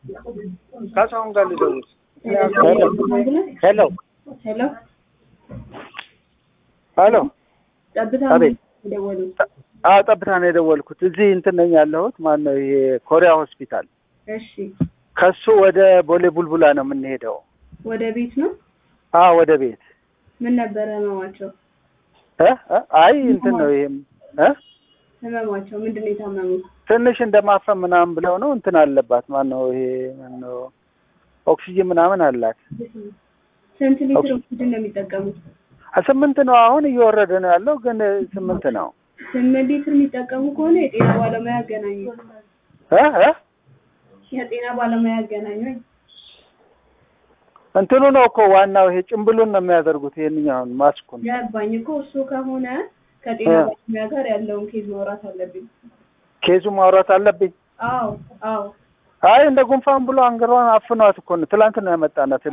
ካሳሁን ጋር ልደውል። ሄሎ ሄሎ ሄሎ ጠብታ አቤት። የደወሉት አዎ ጠብታ ነው የደወልኩት። እዚህ እንትን ነኝ ያለሁት ማን ነው ይሄ ኮሪያ ሆስፒታል። እሺ ከሱ ወደ ቦሌ ቡልቡላ ነው የምንሄደው። ወደ ቤት ነው አዎ ወደ ቤት ምን ነበረ ህመማቸው እ እ አይ እንትን ነው ይሄም እ ህመማቸው ምንድን ነው የታመሙት ትንሽ እንደማፈን ምናምን ብለው ነው እንትን አለባት ማን ነው ይሄ ማን ነው ኦክሲጅን ምናምን አላት። ስንት ሊትር ኦክሲጅን ነው የሚጠቀሙት አ ስምንት ነው አሁን እየወረደ ነው ያለው ግን ስምንት ነው ስምንት ሊትር የሚጠቀሙ ከሆነ የጤና ባለሙያ ያገናኙ እ እ የጤና ባለሙያ ያገናኙ እንትኑ ነው እኮ ዋናው ይሄ ጭምብሉን ነው የሚያደርጉት ይሄንኛውን ማስኩን ገባኝ እኮ እሱ ከሆነ ከጤና ባለሙያ ጋር ያለውን ኬዝ ማውራት አለብኝ ኬዙ ማውራት አለብኝ። አዎ አዎ አይ እንደ ጉንፋን ብሎ አንገሯን አፍኗት እኮ ነው ትላንት ነው ያመጣናት